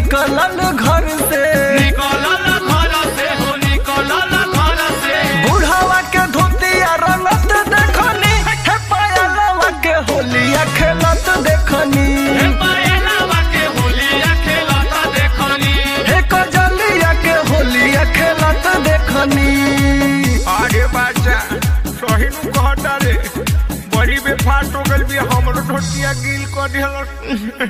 निकलल घर से निकलल घर से हो निकलल घर से बुढ़ावा के धोतिया रंगत देखनी हे पायलवा के होलिया खेलत देखनी हे पायलवा के होलिया खेलत देखनी हे कजलिया के होलिया खेलत देखनी अरे बाचा सही नु कहता रे बड़ी बेफाट हो गल भी हमरो ढोटिया गिल कर दिहल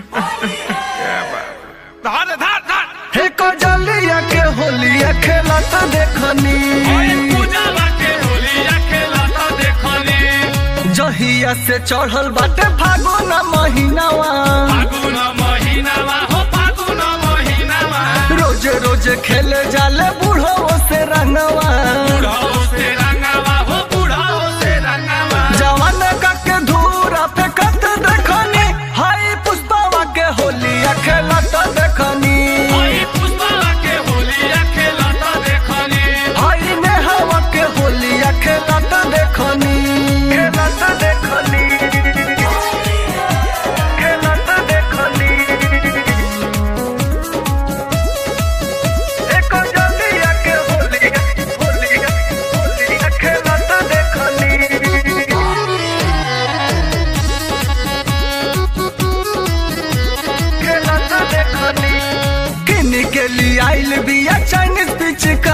धार धार धार हे कजलिया के होलिया खेलत देखनी ओए पूजावा के होलिया खेलत देखनी जहिया से चढ़ल बाटे फागुन महीनावा फागुन महीनावा हो फागुन महीनावा रोज रोज खेले जाले बूढ़ो से रंगवा बुढ़ाओ से रंगावा हो बुढ़ाओ से रंगावा जवान का के धूरा पे कत देखनी हाय पुष्पावा के होलिया खेलत देखनी ओए पुष्पावा के होलिया खेलत देखनी हाय नेहवा के होलिया खेलत देखनी खेलत देखनी खेलत देखनी एक जलिया के होलिया होलिया होलिया खेलत देखनी खेलत देखनी किन के लिए आइल बिया चाइनीज पिचकारी